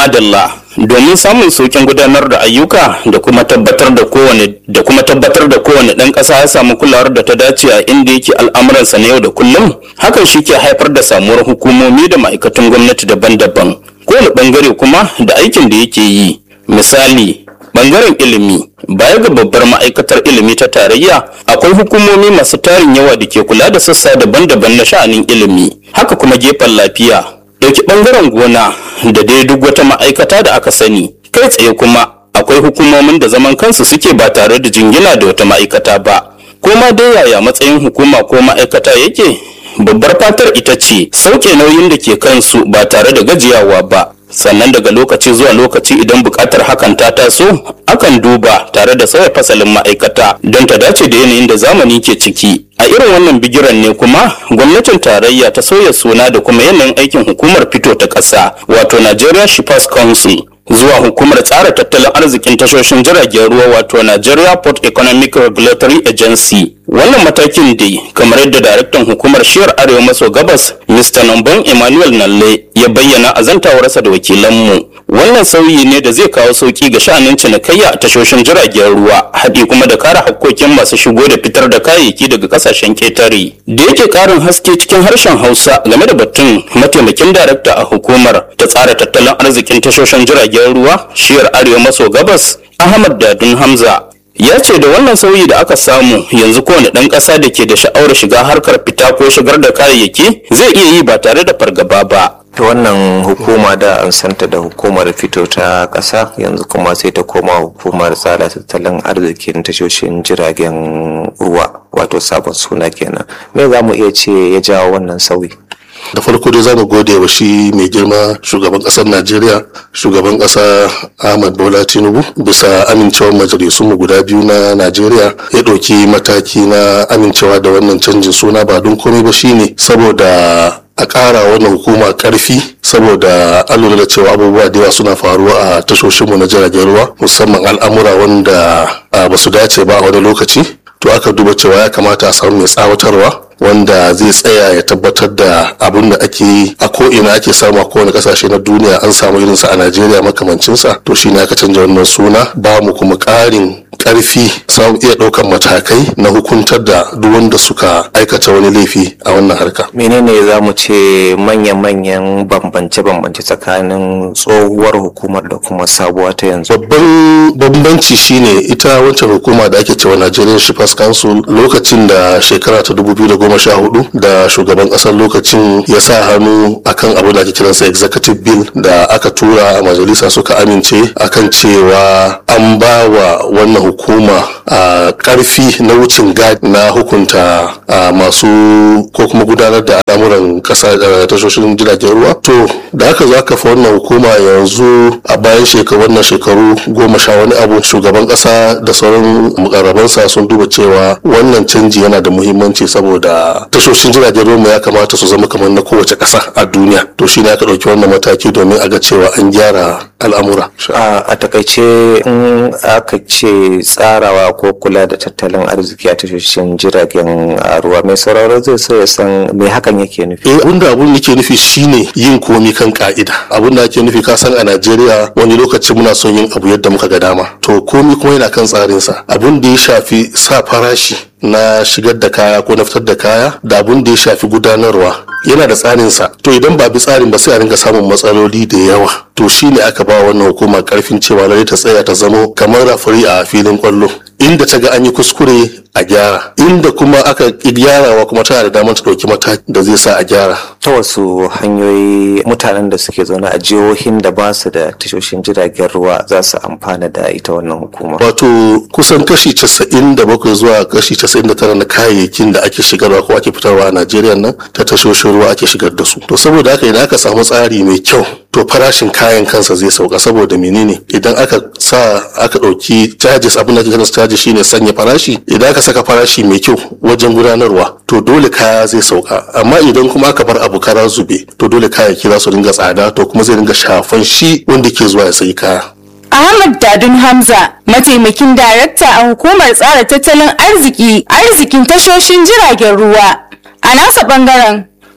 madalla domin samun sauƙin gudanar da ayyuka da kuma tabbatar da kowane da kuma tabbatar da kowane ɗan ƙasa ya samu kulawar da ta dace a inda yake al'amuransa na yau da kullum hakan shi ke haifar da samuwar hukumomi da ma'aikatan gwamnati daban-daban kowane ɓangare kuma da aikin da yake yi misali ɓangaren ilimi baya ga babbar ma'aikatar ilimi ta tarayya akwai hukumomi masu tarin yawa da ke kula da sassa daban-daban na sha'anin ilimi haka kuma gefen lafiya ɗauki ɓangaren gona da dai duk wata ma'aikata da aka sani kai tsaye kuma akwai hukumomin da zaman kansu suke ba tare da jingina da wata ma'aikata ba ko ma dai yaya matsayin hukuma ko ma'aikata yake babbar fatar ita ce sauke nauyin da ke kansu ba tare da gajiyawa ba sannan daga lokaci zuwa lokaci idan buƙatar hakan ta taso akan duba tare da sauya fasalin ma'aikata don ta dace da yanayin da zamani ke ciki a irin wannan bigiran ne kuma gwamnatin tarayya ta sauya suna da kuma yanayin aikin hukumar fito ta ƙasa wato nigeria shippers council zuwa hukumar tsara tattalin arzikin tashoshin jiragen ruwa wato nigeria port economic regulatory agency wannan matakin dai kamar yadda daraktan hukumar shiyar arewa maso gabas mr nambon emmanuel nalle ya bayyana a zantawarsa da wakilanmu wannan sauyi ne da zai kawo sauki ga sha'anin cinikayya a tashoshin jiragen ruwa haɗi kuma da kare hakkokin masu shigo da fitar da kayayyaki daga kasashen ketare da yake ƙarin haske cikin harshen hausa game da batun mataimakin darakta a hukumar ta tsara tattalin arzikin tashoshin jiragen ruwa shiyar arewa maso gabas ahmad dadun hamza ya ce da wannan sauyi da aka samu yanzu kowane ɗan ƙasa da ke da sha'awar shiga harkar fita ko shigar da kayayyaki zai iya yi ba tare da fargaba ba ta wannan hukuma da an santa da hukumar fito ta ƙasa yanzu kuma sai ta koma hukumar tsara tattalin arzikin tashoshin jiragen ruwa wato sabon suna kenan me za mu iya ce ya jawo wannan sauyi da farko dai zamu gode wa shi mai girma shugaban kasar najeriya shugaban kasa ahmad bola tinubu bisa amincewar majalisun mu guda biyu na najeriya ya ɗauki mataki na amincewa da wannan canjin suna ba don komai ba shine saboda a ƙara wannan hukuma ƙarfi saboda an lura da cewa abubuwa da yawa suna faruwa a tashoshinmu na jiragen ruwa musamman al'amura wanda ba su dace ba a wani lokaci to aka duba cewa ya kamata a samu mai tsawatarwa wanda zai tsaya ya tabbatar da abin da ake yi a ko'ina ake samu a kowane kasashe na duniya an samu irinsa a najeriya makamancinsa to shine aka canja wannan suna ba mu kuma ƙarin karfi samu iya ɗaukar matakai na hukuntar da duk wanda suka aikata wani laifi a wannan harka. menene za mu ce manya-manyan bambance-bambance tsakanin tsohuwar hukumar da kuma sabuwa ta yanzu babban bambanci shine ita wancan hukuma da ake cewa nigerian shippers council lokacin da shekara ta 2014 da shugaban kasar lokacin ya sa hannu akan abin da ake kiransa executive bill da aka tura a majalisa suka amince akan cewa an ba wa wannan hukuma a karfi na wucin gadi na hukunta masu ko kuma gudanar da al'amuran kasa tashoshin jiragen ruwa to da aka zo aka fa wannan hukuma yanzu a bayan shekaru wannan shekaru goma sha wani abu shugaban kasa da sauran mukarrabansa sun duba cewa wannan canji yana da muhimmanci saboda tashoshin jiragen ruwa ya kamata su zama kamar na kowace kasa a duniya to shine aka ɗauki wannan mataki domin a ga cewa an gyara al'amura a takaice in aka ce tsarawa ko kula da tattalin arziki a tashoshin jiragen ruwa mai sauraro zai so ya san me hakan yake nufi eh abinda abun yake nufi shine yin komi kan ka'ida abinda ake nufi ka san a Najeriya wani lokaci muna son yin abu yadda muka ga dama to komi kuma yana kan tsarinsa abin da ya shafi sa farashi na shigar da kaya ko na fitar da kaya da abun da ya shafi gudanarwa yana da tsarinsa to idan ba bi tsarin ba sai a ringa samun matsaloli da yawa to shine aka ba wannan hukuma karfin cewa lalle ta tsaya ta zamo kamar rafari a filin kwallo inda ta ga an yi kuskure a gyara inda kuma aka gyarawa kuma tana da damar ta ɗauki mataki da zai sa a gyara ta wasu hanyoyi mutanen da suke zaune a jihohin da ba su da tashoshin jiragen ruwa za su amfana da ita wannan hukuma wato kusan kashi casa'in da bakwai zuwa kashi casa'in da tara na kayayyakin da ake shigarwa ko ake fitarwa a najeriya nan ta tashoshin ruwa ake shigar da su to saboda haka idan aka samu tsari mai kyau to farashin kayan kansa zai sauka saboda menene idan aka sa aka ɗauki charges abin da ake kiransa charges shine sanya farashi idan aka saka farashi mai kyau wajen gudanarwa to dole kaya zai sauka amma idan kuma aka bar abu kara zube to dole kayayyaki za su dinga tsada to kuma zai dinga shafan shi wanda ke zuwa ya sayi kaya Ahmad Dadun Hamza, mataimakin darakta a hukumar tsara tattalin arziki, arzikin tashoshin jiragen ruwa. A nasa bangaren,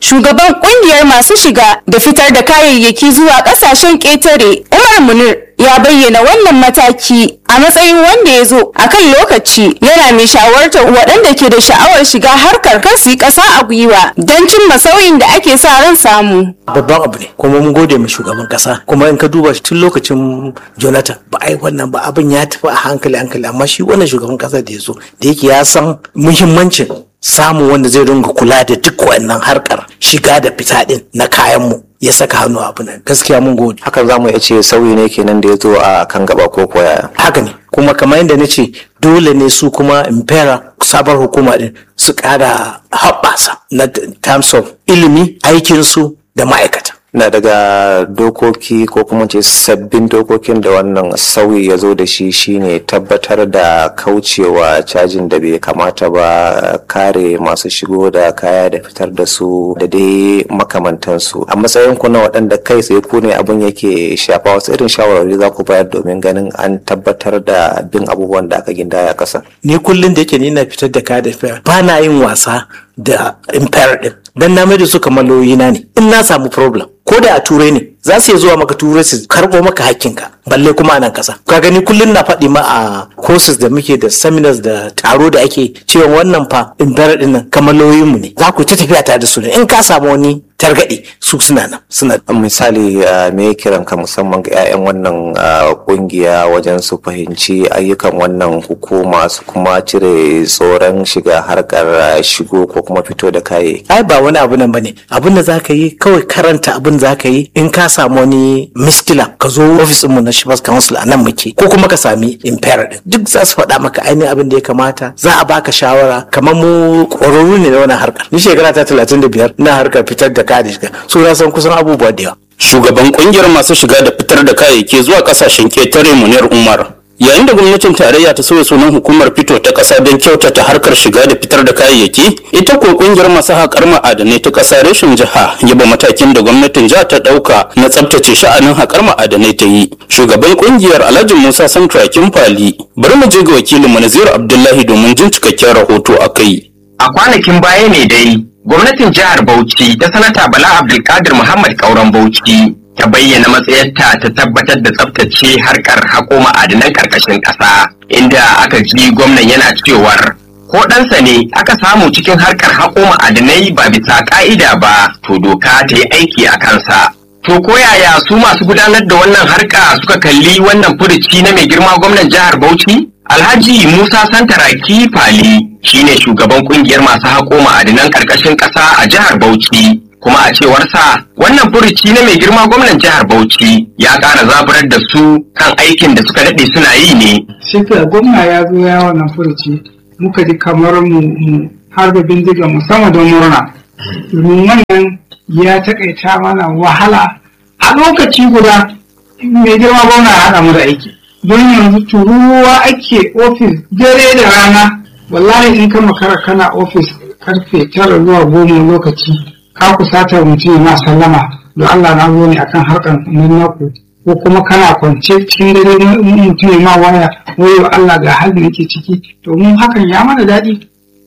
shugaban kungiyar masu shiga da fitar da kayayyaki zuwa kasashen ƙetare umar munir ya bayyana wannan mataki a matsayin wanda ya zo a kan lokaci yana mai shawartar waɗanda ke da sha'awar shiga harkar kan su yi ƙasa a gwiwa don cimma sauyin da ake sa ran samu. babban abu ne kuma mun gode ma shugaban kasa kuma in ka duba tun lokacin jonathan ba a yi wannan ba abin ya tafi a hankali hankali amma shi wannan shugaban kasa da ya zo da yake ya san muhimmancin samun wanda zai dinga kula da duk wannan harkar shiga da fita din na kayanmu ya saka hannu abu nan gaskiya mun gode hakan za mu iya ce sauyi ne kenan da ya zo a kan gaba ko koya haka ne kuma kamar yadda na ce dole ne su kuma impera sabar hukuma din su kara haɓasa na terms of ilimi aikinsu da ma'aikata na daga dokoki ko kuma ce sabbin dokokin da wannan sauyi ya zo da shi shine tabbatar da kaucewa cajin da bai kamata ba kare masu shigo da kaya da fitar da su da dai makamantansu a matsayin ku na waɗanda kai tsaye ku ne abin yake shafa wasu irin shawarwari za ku bayar domin ganin an tabbatar da bin abubuwan da aka gindaya a ƙasa. ni kullum da yake ni na fitar da kaya da fitar ba na yin wasa da impera din dan na mai da su kamar lauyoyina ne in na samu problem ko da a turai ne za su iya zuwa maka turai su karɓo maka hakkinka balle kuma a nan ƙasa ka gani kullum na faɗi ma a courses da muke da seminars da taro da ake cewa wannan fa impera din nan kamar lauyoyinmu ne za ku ta tafiya tare da su ne in ka samu wani targaɗe su suna nan suna misali uh, me kiran ka musamman ga 'ya'yan wannan uh, kungiya wajen su fahimci ayyukan wannan hukuma su kuma cire tsoron shiga harkar uh, shigo ko kuma fito da kayayyaki ai ba wani abu nan bane abin da zaka yi kawai karanta abin zaka yi in ka samu wani miskila ka zo ofisin mu na Shibas Council a nan muke ko kuma ka sami impera din duk za su faɗa maka ainihin abin da ya kamata za a baka shawara kamar mu ƙwararru ne na wannan harkar ni shekara ta talatin da biyar na harkar fitar da kaya da shiga so na san kusan abubuwa da yawa shugaban kungiyar masu shiga da fitar da kayayyaki zuwa kasashen ketare munir umar yayin da gwamnatin tarayya ta sauya sunan hukumar fito ta ƙasa don kyautata harkar shiga da fitar da kayayyaki ita ko kungiyar masu haƙar ma'adanai ta ƙasa reshen jiha yaba matakin da gwamnatin jiha ta ɗauka na tsabtace sha'anin haƙar ma'adanai ta yi shugaban kungiyar alhaji musa santrakin fali bari mu je ga wakilin mu naziru abdullahi domin jin cikakken rahoto a kai a kwanakin baya ne dai gwamnatin jihar bauchi ta sanata bala abdulkadir muhammad kauran bauchi ta bayyana matsayarta ta tabbatar da tsabtace harkar haƙo ma'adanan ƙarƙashin ƙasa inda aka ji gwamnan yana cewar ko ɗansa ne aka samu cikin harkar haƙo ma'adanai ba bisa ƙa'ida ba to doka ta yi aiki a kansa to ko yaya su masu gudanar da wannan harka suka kalli wannan furuci na mai girma gwamnan jihar bauchi alhaji musa santaraki fali shine shugaban kungiyar masu haƙo ma'adanan ƙarƙashin ƙasa a jihar bauchi kuma a cewarsa wannan furuci na mai girma gwamnan jihar Bauchi ya ƙara zaburar da su kan aikin da suka daɗe suna yi ne. Shi gwamna ya zo ya wannan furuci muka ji kamar mu har da bindiga mu sama don murna. Domin wannan ya taƙaita mana wahala a lokaci guda mai girma gwamna ya haɗa mu da aiki. Don yanzu tururuwa ake ofis dare da rana wallahi in ka makara kana ofis karfe tara zuwa goma lokaci ka kusatar mutum na sallama don Allah na zo ne akan harkar nan naku ko kuma kana kwance cikin dare mutum ma waya wayo Allah ga halin yake ciki to mun hakan ya mana daɗi.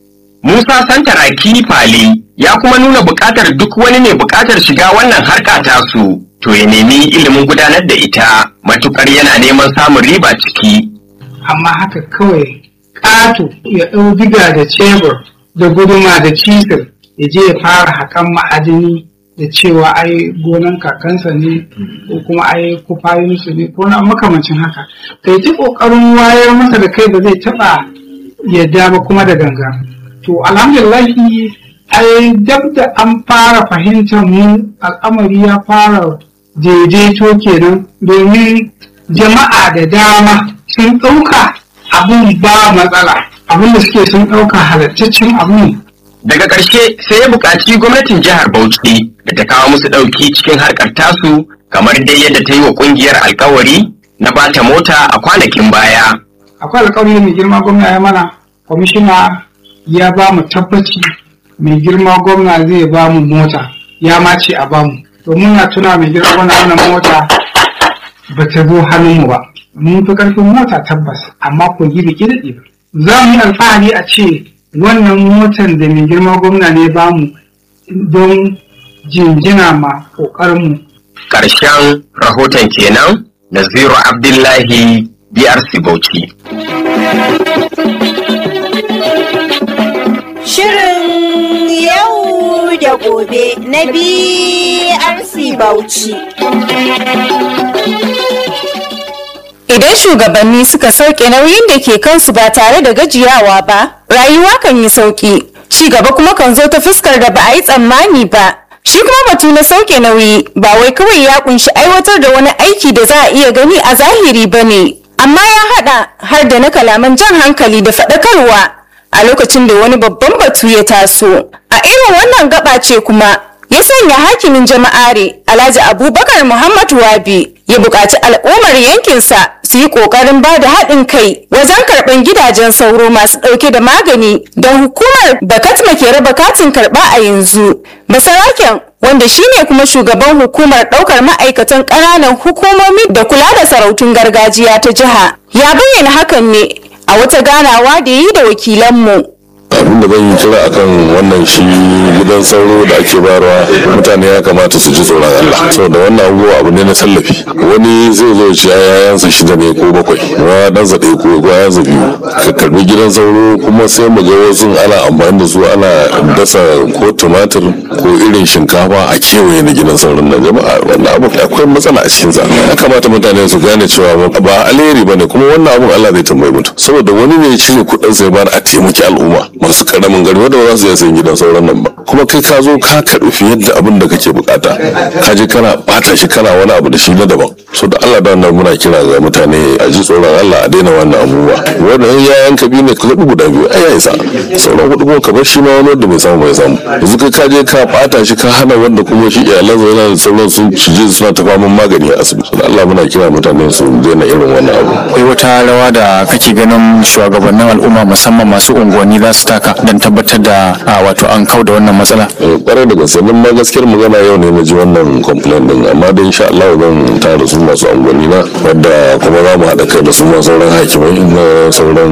Musa Santaraki Fali ya kuma nuna buƙatar duk wani ne buƙatar shiga wannan harka tasu to ya nemi ilimin gudanar da ita matukar yana neman samun riba ciki. Amma haka kawai ƙato ya ɗau diga da cebur da guduma da cizir ya je ya fara haƙan ma'adini da cewa ai gonan kakansa ne ko kuma ai kufayinsu ne ko na makamancin haka kai ta ƙoƙarin wayar masa da kai ba zai taɓa yadda ba kuma da ganga to alhamdulillahi ai dab da an fara fahimtar mu al'amari ya fara daidaito kenan domin jama'a da dama sun ɗauka abin ba matsala abin da suke sun ɗauka halattaccen abu ne Daga ƙarshe sai ya buƙaci gwamnatin jihar Bauchi da ta kawo musu ɗauki cikin harkar tasu kamar dai yadda ta yi wa ƙungiyar alkawari na bata mota a kwanakin baya. Akwai alkawari mai girma gwamna ya mana, kwamishina ya ba mu tabbaci mai girma gwamna zai ba mu mota, ya ma ce a ba mu. Domin na tuna mai girma gwamna wannan mota ba ta zo hannunmu ba. Mun fi ƙarfin mota tabbas, amma ko gidi gidi ba. Za mu yi alfahari a ce wannan motan da mai girma gwamna ne ba mu don jinjina ma ƙoƙarinmu Ƙarshen rahoton kenan Naziru Abdullahi BRC Bauchi. Shirin yau da gobe na BRC Bauchi. Idan shugabanni suka sauke nauyin da ke kansu ba tare da gajiyawa ba, rayuwa kan yi sauki. Ci gaba kuma kan zo ta fuskar da ba a yi tsammani ba. Shi kuma batu na sauke nauyi ba wai kawai ya kunshi aiwatar da wani aiki da za a iya gani a zahiri ba ne. Amma ya haɗa har da na kalaman jan hankali da faɗakarwa a lokacin da wani babban batu ya taso. A irin wannan gaba ce kuma ya sanya hakimin jama'are Alhaji Abubakar Muhammad Wabi ya buƙaci al'ummar yankinsa su yi ƙoƙarin ba da haɗin kai wajen karɓar gidajen sauro masu ɗauke da magani don hukumar Bakatma ke raba katin karɓa a yanzu. Basaraken wanda shine kuma shugaban hukumar ɗaukar ma'aikatan ƙananan hukumomi da kula da sarautun gargajiya ta jiha ya bayyana hakan ne a wata ganawa da yi da wakilanmu. abinda zan yi kira akan wannan shi gidan sauro da ake bayarwa mutane ya kamata su ji tsoron Allah saboda wannan abubuwa abu ne na tallafi wani zai zo ci yayansa shida ne ko bakwai wa dan zaɗe ko ko yayansa biyu ka karbi gidan sauro kuma sai mu ga wasu ana amfani da su ana dasa ko tumatir ko irin shinkafa a kewaye na gidan sauron nan jama'a wannan abu akwai matsala a cikin sa ya kamata mutane su gane cewa ba alheri bane kuma wannan abun Allah zai tambaye mutum saboda wani ne ya cire kuɗin sai bar a taimaki al'umma masu karamin gari wanda ba za su iya sayan gidan sauran nan ba kuma kai ka zo ka karɓi fiye da abin da kake bukata ka je kana bata shi kana wani abu da shi na daban so da Allah da wannan muna kira ga mutane a ji tsoron Allah a daina wannan abubuwa wanda in yayan ka biyu ne ka zaɓi guda biyu ai ya isa sauran hudu kuma ka bar shi ma wani wanda bai samu bai samu yanzu kai ka je ka bata shi ka hana wanda kuma shi iyalansa yana da sauran sun shige suna ta faman magani a asibiti da Allah muna kira mutane su daina irin wannan abu akwai wata rawa da kake ganin shugabannin al'umma musamman masu unguwanni za su taka don tabbatar da a, wato an kau da wannan matsala kwarai da gaske nan ma gaskiyar magana yau ne na ji wannan complaint din amma da insha Allah zan tara su masu angwani na wadda kuma za mu haɗa kai da su ma sauran hakimai na sauran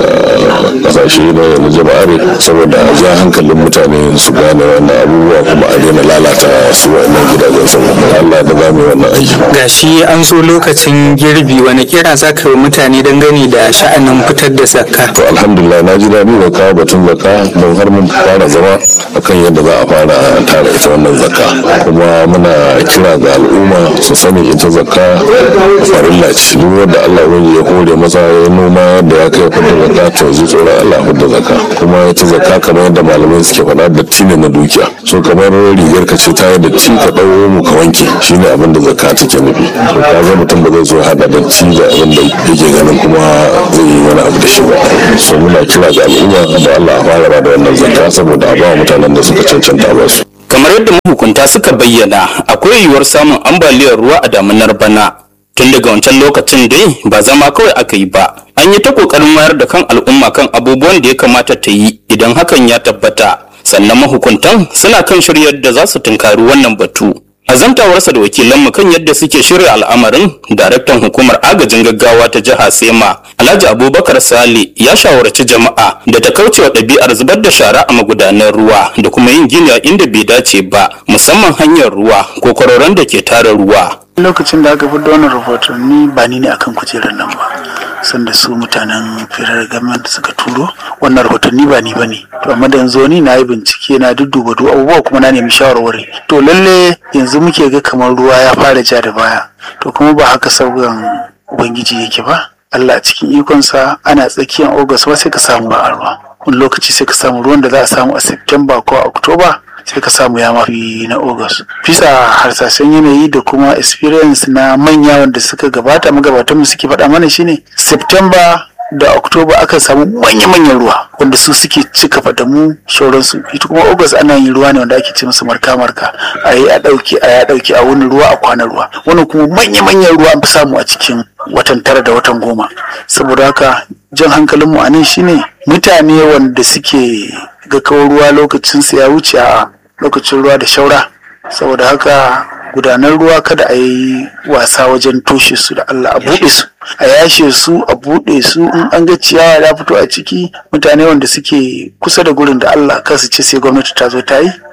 kasashe na jama'are saboda ja hankalin mutane su gane wannan abubuwa kuma a daina lalata su wannan gidajen saboda Allah da za mu yi wannan aiki gashi an zo lokacin girbi wani kira za ka yi mutane dangane da sha'anin fitar da zakka to alhamdulillah na ji daɗi da kawo batun zakka don har mun fara zama akan yadda za a fara tara ita wannan zakka kuma muna kira ga al'umma su sani ita zakka farilla ce duk wanda Allah wani ya hore masa ya noma da ya kai fadda zakka to zai tsoron Allah fadda zakka kuma ita zakka kamar yadda malamai suke faɗa datti ne na dukiya so kamar rigar ka ce ta yi datti ka ɗau mu ka wanke shine abin da zakka take nufi to kaga mutum ba zai zo hada datti da abin da yake ganin kuma zai yi wani abu da shi ba so muna kira ga al'umma da Allah a fara ba da wannan zakka saboda a ba mutanen da suka cancanta ba su kamar yadda mahukunta suka bayyana akwai yiwuwar samun ambaliyar ruwa a damunar bana tun daga wancan lokacin dai ba zama kawai aka yi ba an yi ta kokarin wayar da kan al'umma kan abubuwan da ya kamata ta yi idan hakan ya tabbata sannan mahukuntan suna kan shiryar da za su tunkari wannan batu a zantawarsa da wakilanmu kan yadda suke shirya al'amarin daraktan hukumar agajin gaggawa ta jiha sema alhaji abubakar sale ya shawarci jama'a da ta kauce wa ɗabi'ar zubar da shara a magudanan ruwa da kuma yin gini a inda bai dace ba musamman hanyar ruwa ko kwaroron da ke tara ruwa lokacin da aka fi da wannan rahotanni ba ni ne akan kujerar nan ba sanda su mutanen firar government suka turo wannan rahotanni ba ni ba ne to amma da yanzu ni na yi bincike na dudduba duk abubuwa kuma na nemi shawarwari to lalle yanzu muke ga kamar ruwa ya fara ja da baya to kuma ba haka sauran ubangiji yake ba Allah a cikin ikonsa ana tsakiyar August ba sai ka samu ba a ruwa wani lokaci sai ka samu ruwan da za a samu a September ko a October sai ka samu ya mafi na August. Bisa harsashen yanayi da kuma experience na manya wanda suka gabata magabatan mu suke faɗa mana shine September da October aka samu manya-manyan ruwa wanda su suke cika fadamu sauransu ita kuma August ana yin ruwa ne wanda ake ce musu marka-marka a yi a ɗauki a ya ɗauki a wani ruwa a kwana ruwa wannan kuma manya-manyan ruwa an fi samu a cikin watan tara da watan goma saboda haka jan hankalinmu a nan shine mutane wanda suke ga kawo ruwa lokacin su ya wuce a lokacin ruwa da shaura saboda haka gudanar ruwa kada a yi wasa wajen toshe su da Allah a buɗe su a yashe su a buɗe su in an ga ciyawa ya fito a ciki mutane wanda suke kusa da gurin da Allah kar su ce sai gwamnati ta zo ta yi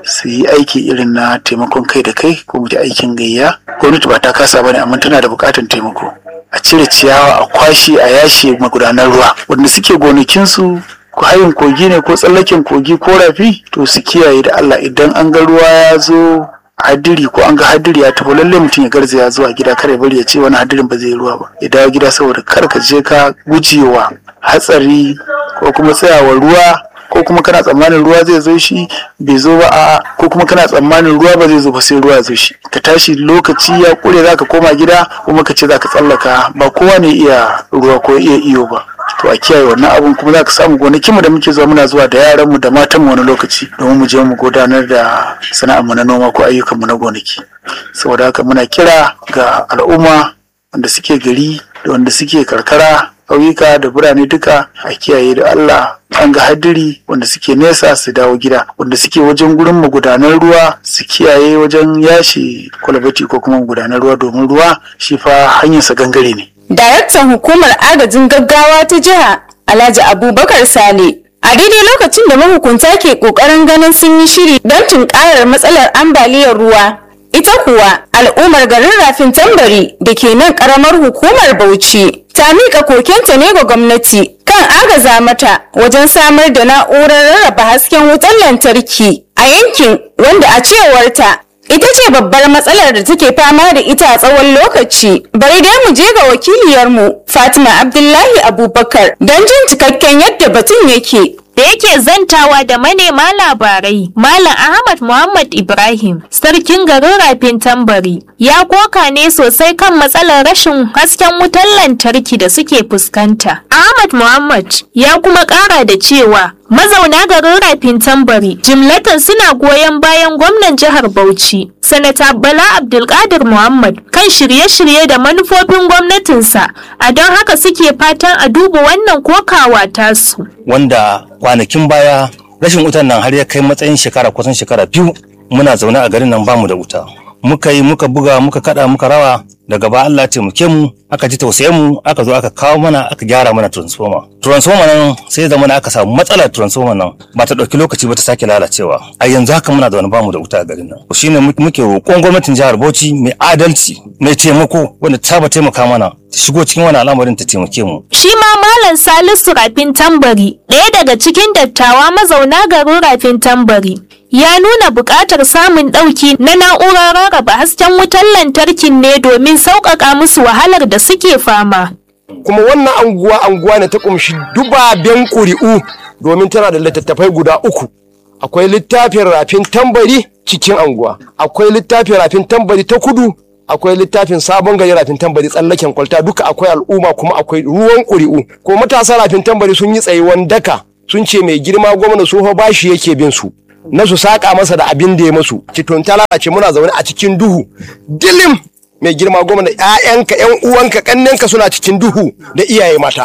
su yi aiki irin na taimakon kai da kai ko mu aikin gayya gwamnati ba ta kasa bane amma tana da bukatan taimako a cire ciyawa a kwashe a yashe magudanar ruwa wanda suke gonakinsu ko hayin kogi ne ko tsallaken kogi ko rafi to su kiyaye da Allah idan an ga ruwa ya zo hadiri ko an ga hadiri ya tafi lalle mutum ya garzaya zuwa gida kare bari ya ce wani hadirin ba zai ruwa ba ya dawo gida saboda kar ka je ka gujewa hatsari ko kuma tsayawa ruwa ko kuma kana tsammanin ruwa zai zo shi bai zo ba a ko kuma kana tsammanin ruwa ba zai zo ba sai ruwa zo shi ka tashi lokaci ya kure zaka koma gida kuma ka ce zaka tsallaka ba kowa ne iya ruwa ko iya iyo ba to a kiyaye wannan abun kuma za ka samu gonakin mu da muke zuwa muna zuwa da yaran mu da matan mu wani lokaci domin mu je mu gudanar da sana'ar mu na noma ko ayyukan mu na gonaki saboda haka muna kira ga al'umma wanda suke gari da wanda suke karkara ƙauyuka da birane duka a kiyaye da Allah an ga hadiri wanda suke nesa su dawo gida wanda suke wajen gurin magudanar ruwa su kiyaye wajen yashi kwalbati ko kuma magudanar ruwa domin ruwa shi fa hanyarsa gangare ne Daraktan hukumar agajin gaggawa ta jiha Alhaji Abubakar Sale. A daidai lokacin da mahukunta ke ƙoƙarin ganin sun yi shiri don tunƙarar matsalar ambaliyar ruwa. Ita kuwa al'ummar garin Rafin Tambari da ke nan ƙaramar hukumar Bauchi ta miƙa kokenta ne ga gwamnati kan agaza mata wajen samar da na'urar rarraba hasken wutar lantarki a yankin wanda a cewarta ita ce babbar matsalar da take fama da ita a tsawon lokaci bari dai mu je ga wakiliyarmu fatima abdullahi abubakar don jin cikakken yadda batun yake da yake zantawa da manema labarai malam ahmad muhammad ibrahim sarkin garin rafin tambari ya koka ne sosai kan matsalar rashin hasken wutar lantarki da suke fuskanta ahmad muhammad ya kuma kara da cewa mazauna garin rafin tambari jimlatan suna goyon bayan gwamnan jihar bauchi sanata bala abdulkadir muhammad kan shirye-shirye da manufofin gwamnatinsa a don haka suke fatan a duba wannan kokawa tasu wanda kwanakin baya rashin wutan nan har ya kai matsayin shekara kusan shekara biyu muna zaune a garin nan bamu da wuta muka yi muka buga muka kada muka rawa daga ba Allah taimake mu aka ji tausayen mu aka zo aka kawo mana aka gyara mana transformer transformer nan sai zama aka samu matsalar transformer nan ba ta dauki lokaci ba ta sake lalacewa a yanzu haka muna da wani bamu da wuta a garin nan shine muke roƙon gwamnatin jihar Bauchi mai adalci mai taimako wanda ta ba taimaka mana ta shigo cikin wani al'amarin ta taimake mu shi ma malam Salisu Rafin Tambari ɗaya daga cikin dattawa mazauna garin Rafin Tambari ya nuna buƙatar samun ɗauki na na'urar rarraba hasken wutar lantarkin ne domin sauƙaƙa musu wahalar da suke fama. Kuma wannan anguwa anguwa ne ta ƙumshi dubaben ƙuri'u domin tana da littattafai guda uku. Akwai littafin rafin tambari cikin anguwa, akwai littafin rafin tambari ta kudu, akwai littafin sabon gari rafin tambari tsallaken kwalta duka akwai al'umma kuma akwai ruwan ƙuri'u. Ko matasa rafin tambari sun yi tsayuwan daka sun ce mai girma gwamna su bashi yake bin su. na su saƙa masa da abin da ya masu citon ta lalace muna zaune a cikin duhu dilim mai girma gwamna ƴaƴanka ƴan uwanka kannenka suna cikin duhu da iyaye mata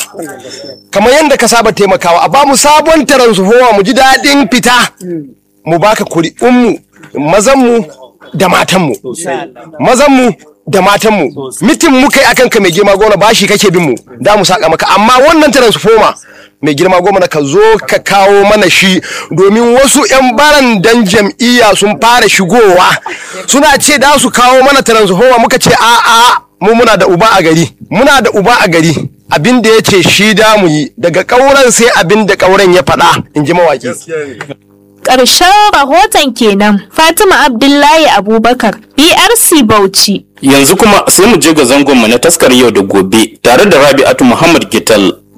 kamar yadda ka saba taimakawa a bamu sabon taransufowa mu ji daɗin fita mu baka kuri'unmu mazanmu da matanmu mazanmu da matanmu mitin muka yi akan ka mai girma gwamna bashi kake bin mu da mu saka maka amma wannan transformer mai girma gwamna ka zo ka kawo mana shi domin wasu 'yan barandan jam'iyya sun fara shigowa suna ce da su kawo mana transformer muka ce a a mu muna da uba a gari muna da uba a gari abin da ya ce shi da mu yi daga ƙauren sai abin da ƙauren ya faɗa in ji mawaƙi Ƙarshen rahoton kenan Fatima Abdullahi Abubakar BRC Bauchi. Yanzu kuma sai mu je ga zangonmu na taskar yau da gobe tare da Rabi'atu Muhammad Gital.